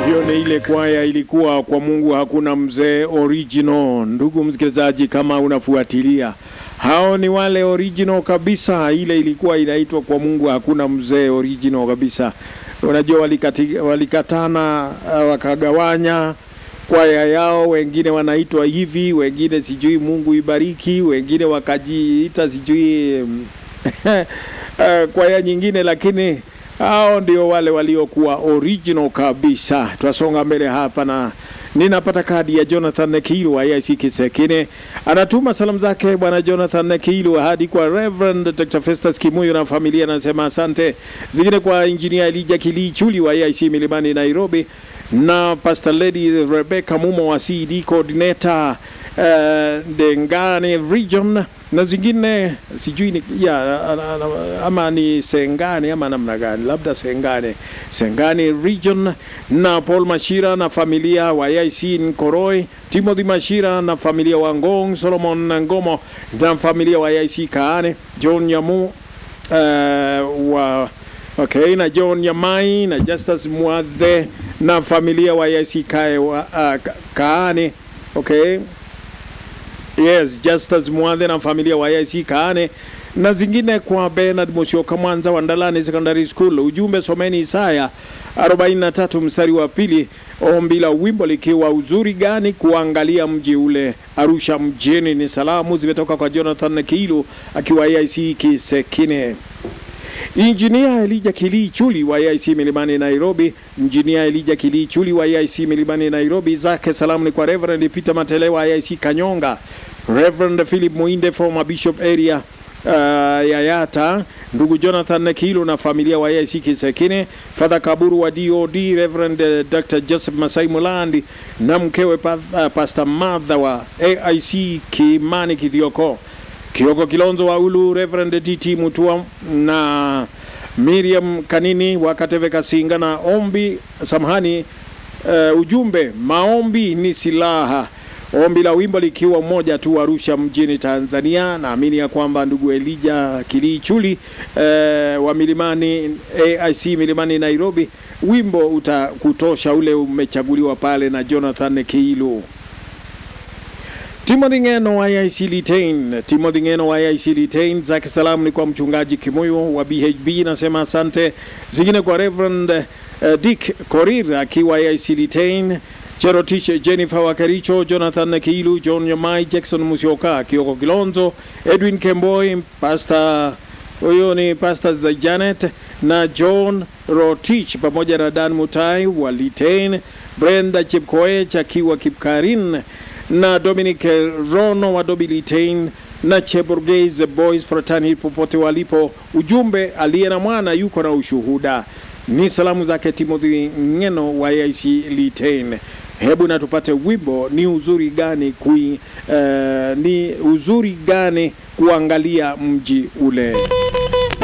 Hiyo ni ile kwaya ilikuwa kwa Mungu hakuna mzee original. Ndugu msikilizaji, kama unafuatilia, hao ni wale original kabisa. Ile ilikuwa inaitwa kwa Mungu hakuna mzee original kabisa. Unajua walikati, walikatana uh, wakagawanya kwaya yao, wengine wanaitwa hivi, wengine sijui Mungu ibariki, wengine wakajiita sijui uh, kwaya nyingine, lakini hao ndio wale waliokuwa original kabisa. Twasonga mbele hapa na ninapata kadi ya Jonathan Nekilu wa IC Kisekine, anatuma salamu zake bwana Jonathan Nekilu hadi kwa Reverend Dr. Festus Kimuyo na familia, anasema asante. Zingine kwa Engineer Elijah Kilichuli wa IC Milimani Nairobi, na Pastor Lady Rebecca Mumo wa CD coordinator uh, Dengane region na zingine sijui ni, ya, ama ni Sengane ama namna gani, labda Sengane, Sengane region na Paul Mashira na familia wa IC Nkoroi, Timothy Mashira na familia wa Ngong, Solomon Ngomo na familia wa IC Kaane, John Nyamu uh, wa okay, na John Nyamai na Justus Mwadhe na familia wa IC Kae wa, uh, Kaane okay Yes, Justus Mwadhe na familia wa IC Kaane na zingine kwa Bernard Musyoka Mwanza wa Ndalani Secondary School. Ujumbe someni Isaya 43 mstari wa pili, ombi la wimbo likiwa uzuri gani kuangalia mji ule Arusha mjini. Ni salamu zimetoka kwa Jonathan Kilu akiwa IC Kisekine. Injinia Elija Kilii Chuli wa IC Milimani Nairobi. Injinia Elija Kilii Chuli wa IC Milimani Nairobi, zake salamu ni kwa Reverend Peter Matele wa IC Kanyonga, Reverend Philip Muinde former bishop area uh, Yayata, ndugu Jonathan Kilu na familia wa IC Kisekine, Father Kaburu wa DOD, Reverend uh, Dr. Joseph Masai Mulandi na mkewe pa, uh, Pastor Martha wa AIC Kimani Kithioko. Kioko Kilonzo wa Ulu, Reverend DT Mutua na Miriam Kanini wa Kateve Kasinga na ombi samahani, uh, ujumbe maombi ni silaha. Ombi la wimbo likiwa mmoja tu, Arusha mjini Tanzania. Naamini ya kwamba ndugu Elija Kilichuli uh, wa Milimani AIC Milimani Nairobi, wimbo utakutosha ule umechaguliwa pale na Jonathan Kiilu. Timothy Ngeno wa IC Litain. Timothy Ngeno wa IC Litain, zake salamu ni kwa mchungaji Kimoyo wa BHB, nasema asante. Zingine kwa Reverend uh, Dick Korir akiwa IC Litain, Cherotish Jennifer Wakaricho, Jonathan Kiilu, John Nyamai, Jackson Musyoka, Kioko Kilonzo, Edwin Kemboi, Pastor huyo ni Pastor za Janet na John Rotich pamoja na Dan Mutai wa Litain, Brenda Chepkoech akiwa Kipkarin na Dominic Rono wa Dobilitain na Cheburgese Boys Fraternity popote walipo. Ujumbe, aliye na mwana yuko na ushuhuda. Ni salamu zake Timothy Ngeno wa IC Litain. Hebu na tupate wimbo ni uzuri gani kui, uh, ni uzuri gani kuangalia mji ule.